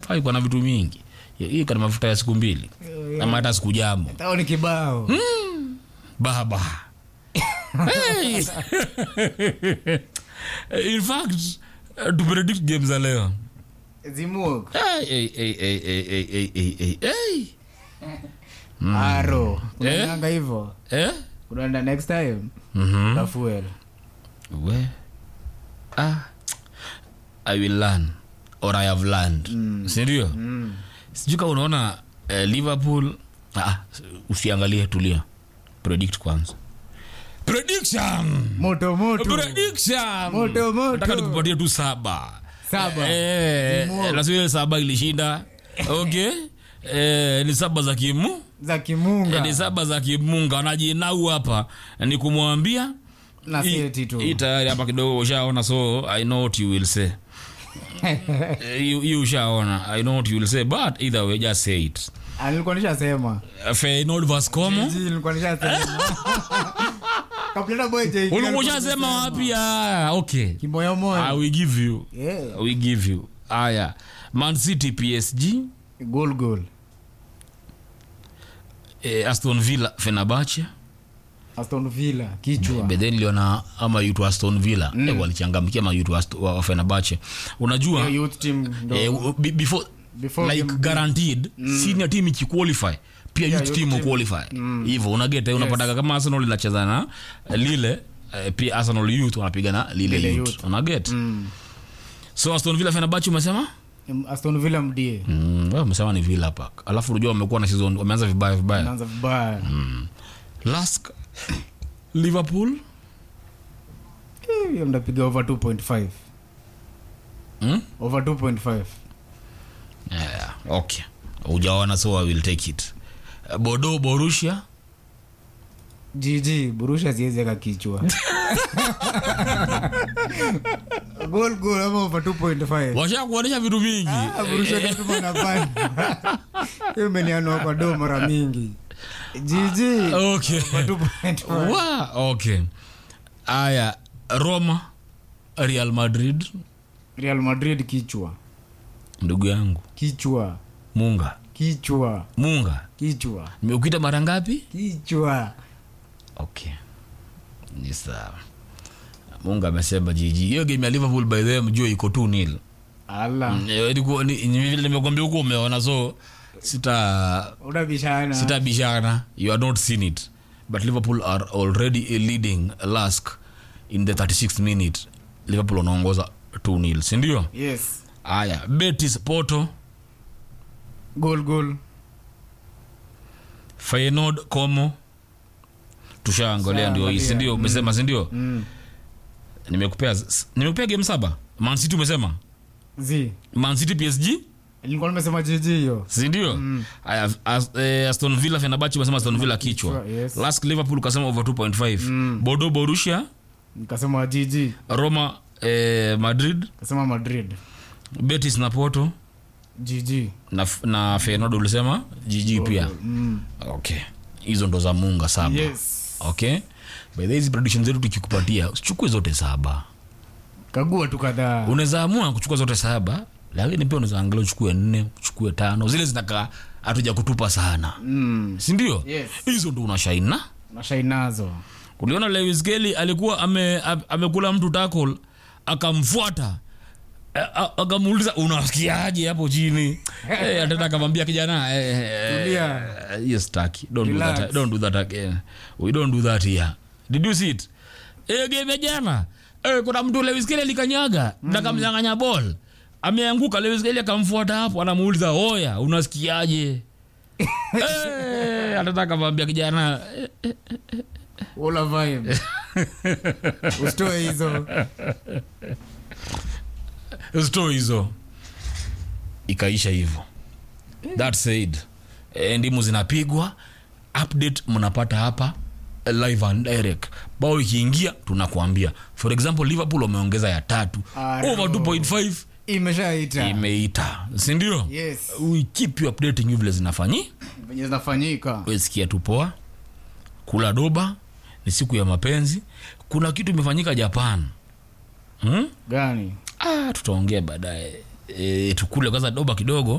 Faa iko na vitu mingi hii kana mafuta ya siku mbili ama hata siku jamo tao ni kibao baba hey. in fact uh, to predict games za leo zimuk hey, hey, hey, hey, hey, hey, hey, hey, hey, hey. aro Eh? unaanga hivo Eh? unaenda next time Mhm. tafuel we ah, i will learn or i have learned sindio mm. sijui kama unaona eh, liverpool ah, usiangalie tulia predict kwanza prediction moto moto prediction Moto, moto. nataka nikupatie tu saba Saba. eh, Kimu. lazima ile saba ilishinda okay eh, ni saba za kimu za kimunga ni saba za kimunga wanajinau hapa ni kumwambia na hii- seti tu hii tayari hapa kidogo ushaona so i know what you will say Eh, hii hii ushaona i know what you will say but either way just say it Ah, nilikuwa nishasema Uh, Feyenoord vs Como Jiji, nilikuwa nishasema Kapleta boy JK ulikuwa alikuwa ushasema amesema. wapi ah, okay kimoyo I moyo will give you Yeah. we give you aya man city psg goal goal eh, aston villa fenabache aston villa kichwa bedhen iliona ama yutu aston villa mm. eh, walichangamkia mayutu wa fenabache unajua Hiyo youth team ndo eh, u- be- before, Before like game- guaranteed senior team ikiqualify pia Yeah, youth youth team team. uqualify hivyo unageta unapataga kama arsenal inacheza na eh, lile eh, pia arsenal youth wanapigana lile, Lile youth, youth. unaget Mm. so aston villa fenabache umesema aston villa mdie Mm, wewe umesema ni Villa Park. Alafu unajua wamekuwa na season wameanza vibaya vibaya. naanza vibaya Lask Liverpool Eh, hiyo mnapiga over 2.5 mm? over 2.5 yeah, okay. Ujaona so I will take it. Uh, Bordeaux Borussia gg burusha siwezi aka kichwa goal goal ama over 2.5 washa kuonyesha vitu vingi. Ah, burusha katuma na panda hiyo imenianua kwa do mara mingi gg Okay. over 2.5 Wa, okay. Aya, Roma Real Madrid real madrid kichwa ndugu yangu kichwa Munga. kichwa Munga. kichwa Nimekuita mara ngapi? kichwa Okay. Ni sawa. Munga amesema jiji. Hiyo game ya Liverpool by the way mjue iko 2-0. ala Eh, ilikuwa- ni- ni vile nimekwambia huko umeona so sita unabishana sitabishana you are not seen it but liverpool are already leading lask in the 36th minute liverpool wanaongoza 2 nil sindio yes aya betis poto goal goal feyenoord como tushaangalia ndio hii Tushaangalia, sindio umesema sindio mm. nimekupea nimekupea game saba mancity umesema z mancity psg nilikuwa nimesema gg hiyo sindio aya as, eh, aston villa fenabachi umesema aston villa kichwa Kichwa, yes. lask liverpool ukasema over 2.5 mm. bodo borussia nikasema gg roma eh, madrid kasema madrid betis na porto gg na, na feyenoord ulisema gg pia mm. okay hizo ndo za munga saba yes okay by the way, hizi prediction zetu tukikupatia usichukue zote saba kagua tu kadhaa unaweza amua kuchukua zote saba lakini pia unaweza angalia uchukue nne uchukue tano zile zinakaa hatuja kutupa sana mm. sindio Yes. hizo ndo unashaina nashai nazo uliona lewis kelly alikuwa ame, ame- amekula mtu tackle akamfuata A- a- akamuuliza unasikiaje hapo chini Eh, atenda akamwambia kijana eh, eh, Tulia. eh, hiyo staki don't do that Relax. don't do that again we don't do that here did you see it eh game ya jana eh, kuna mtu Lewis Kelly alikanyaga mm. na kamnyang'anya ball ameanguka Lewis Kelly akamfuata hapo anamuuliza oya unasikiaje eh atenda akamwambia kijana eh, ula vibe usitoe hizo sto hizo ikaisha hivyo that said eh, ndimu zinapigwa update mnapata hapa eh, live and direct bao ikiingia tunakuambia for example liverpool wameongeza ya tatu Aro. over 2.5 imeshaita imeita sindio yes we keep you updating you vile zinafanyi venye zinafanyika wesikia tu poa kula doba ni siku ya mapenzi kuna kitu imefanyika japan hmm? gani ah, tutaongea baadaye e, tukule kwanza doba kidogo